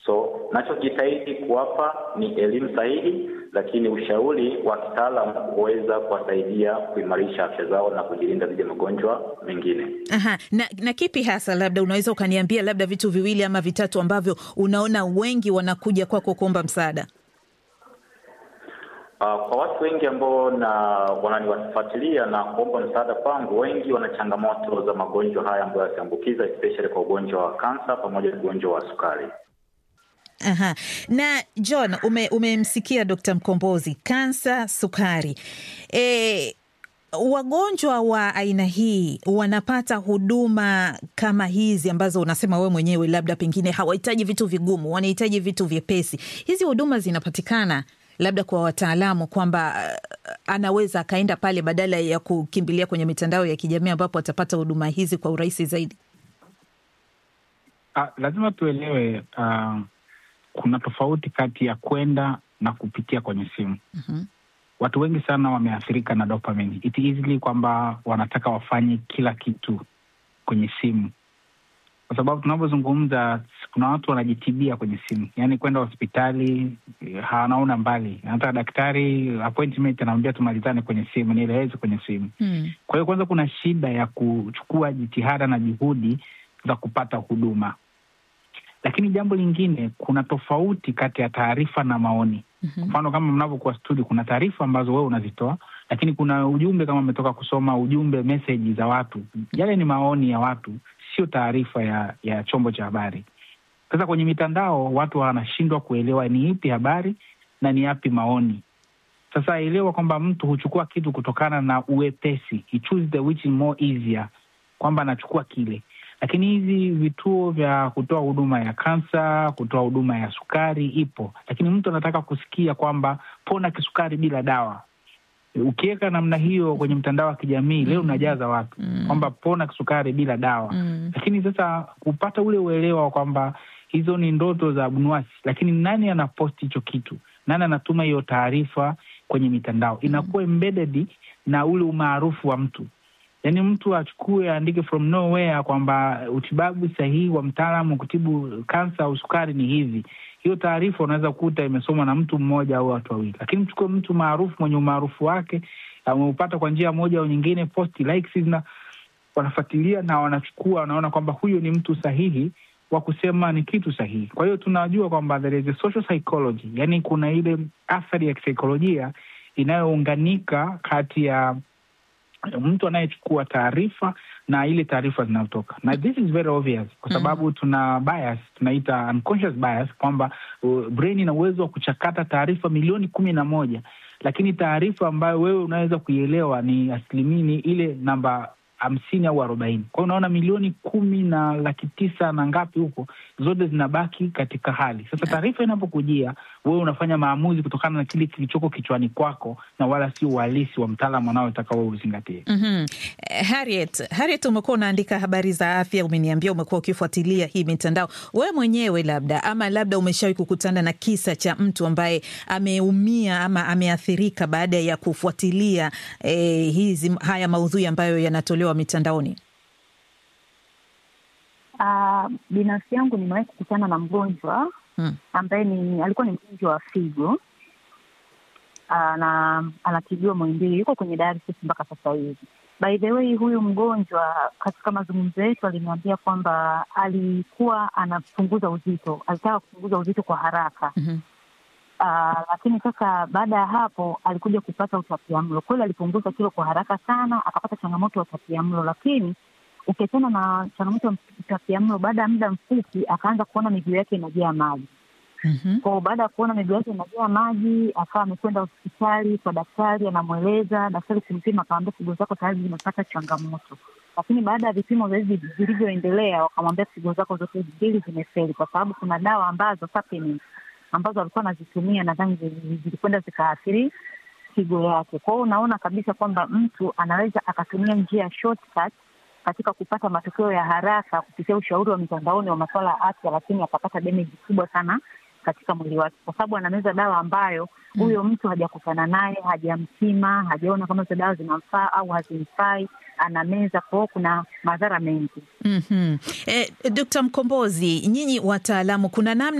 So nachojitahidi kuwapa ni elimu sahihi, lakini ushauri wa kitaalamu huweza kuwasaidia kuimarisha afya zao na kujilinda dhidi ya magonjwa mengine. Aha. Na, na kipi hasa labda unaweza ukaniambia labda vitu viwili ama vitatu ambavyo unaona wengi wanakuja kwako kuomba msaada? Uh, kwa watu wengi ambao na wananifuatilia na kuomba msaada kwangu, wengi wana changamoto za magonjwa haya ambayo yasiambukiza, especially kwa ugonjwa wa kansa pamoja na ugonjwa wa sukari. Aha. Na John, ume, umemsikia Dr. Mkombozi, kansa, sukari. E, wagonjwa wa aina hii wanapata huduma kama hizi ambazo unasema wewe mwenyewe, labda pengine hawahitaji vitu vigumu, wanahitaji vitu vyepesi. Hizi huduma zinapatikana labda kwa wataalamu kwamba uh, anaweza akaenda pale badala ya kukimbilia kwenye mitandao ya kijamii ambapo atapata huduma hizi kwa urahisi zaidi. Ah, lazima tuelewe uh, kuna tofauti kati ya kwenda na kupitia kwenye simu. Mhm. Watu wengi sana wameathirika na dopamine. It easily kwamba wanataka wafanye kila kitu kwenye simu, kwa sababu tunavyozungumza, kuna watu wanajitibia kwenye simu, yaani kwenda hospitali eh, hanaona mbali, hata daktari appointment anamwambia tumalizane kwenye simu, nieleweze kwenye simu. Hmm. Kwa hiyo kwanza, kuna shida ya kuchukua jitihada na juhudi za kupata huduma, lakini jambo lingine, kuna tofauti kati ya taarifa na maoni. Mhm. Mfano, kama mnavyokuwa studio, kuna taarifa ambazo wewe unazitoa, lakini kuna ujumbe, kama umetoka kusoma ujumbe, meseji za watu, yale ni maoni ya watu, sio taarifa ya ya chombo cha habari. Sasa kwenye mitandao watu wanashindwa kuelewa ni ipi habari na ni yapi maoni. Sasa elewa kwamba mtu huchukua kitu kutokana na uwepesi, he choose the which is more easier, kwamba anachukua kile. Lakini hizi vituo vya kutoa huduma ya kansa, kutoa huduma ya sukari ipo, lakini mtu anataka kusikia kwamba pona kisukari bila dawa. Ukiweka namna hiyo kwenye mtandao wa kijamii leo unajaza watu Mm. kwamba pona kisukari bila dawa Mm. lakini sasa kupata ule uelewa wa kwamba hizo ni ndoto za abnuasi, lakini nani anaposti hicho kitu? Nani anatuma hiyo taarifa kwenye mitandao? Inakuwa embedded na ule umaarufu wa mtu, yaani mtu achukue aandike from nowhere kwamba utibabu sahihi wa mtaalamu kutibu kansa au sukari ni hivi. Hiyo taarifa unaweza kukuta imesomwa na mtu mmoja au watu wawili, lakini mchukue mtu maarufu mwenye umaarufu wake ameupata kwa njia moja au nyingine, posti likes na wanafuatilia na wanachukua, wanaona kwamba huyu ni mtu sahihi wa kusema ni kitu sahihi. Kwa hiyo tunajua kwamba there is a social psychology, yani kuna ile athari ya kisaikolojia inayounganika kati ya mtu anayechukua taarifa na ile taarifa zinazotoka, na this is very obvious kwa sababu tuna bias, tunaita unconscious bias kwamba uh, brain ina uwezo wa kuchakata taarifa milioni kumi na moja lakini taarifa ambayo wewe unaweza kuielewa ni asilimia ni ile namba hamsini au arobaini. Kwa hiyo unaona milioni kumi na laki tisa na ngapi huko, zote zinabaki katika hali sasa. Taarifa inapokujia wewe unafanya maamuzi kutokana na kile kilichoko kichwani kwako, na wala sio uhalisi wa mtaalamu anaotaka wewe uzingatie. Mhm. Eh, Harriet, Harriet, umekuwa unaandika habari za afya, umeniambia umekuwa ukifuatilia hii mitandao. Wewe mwenyewe labda ama labda umeshawahi kukutana na kisa cha mtu ambaye ameumia ama ameathirika baada ya kufuatilia eh, hizi haya maudhui ambayo yanatolewa mitandaoni? Ah, binafsi yangu nimewahi kukutana na mgonjwa Hmm. ambaye ni alikuwa ni mgonjwa wa figo Ah, na anatibiwa Muhimbili, yuko kwenye dialysis mpaka sasa hivi. By the way, huyu mgonjwa katika mazungumzo yetu aliniambia kwamba alikuwa anapunguza uzito, alitaka kupunguza uzito kwa haraka Mhm. Ah, lakini sasa baada ya hapo alikuja kupata utapiamlo. Kweli alipunguza kilo kwa haraka sana, akapata changamoto ya utapiamlo, lakini ukiachana na changamoto ya utapiamlo, baada ya muda mfupi akaanza kuona miguu yake inajaa maji. Mhm. Kwa baada ya kuona miguu yake inajaa maji, akawa amekwenda hospitali kwa daktari, anamweleza daktari, kumpima akamwambia figo zako tayari zimepata changamoto. Lakini baada ya vipimo zaidi vilivyoendelea, wakamwambia figo zako zote mbili zimefeli, kwa sababu kuna dawa ambazo supplements ambazo alikuwa anazitumia nadhani zili- zilikwenda zikaathiri figo yake. Kwa hiyo unaona kabisa kwamba mtu anaweza akatumia njia ya shortcut katika kupata matokeo ya haraka kupitia ushauri wa mitandaoni wa masuala ya afya, lakini akapata damage kubwa sana katika mwili wake, kwa sababu anameza dawa ambayo huyo mtu hajakutana naye, hajampima, hajaona kama hizo dawa zinamfaa au hazimfai, anameza. Kwa hiyo kuna madhara mengi. Mhm. Eh, Dkt. Mkombozi, nyinyi wataalamu, kuna namna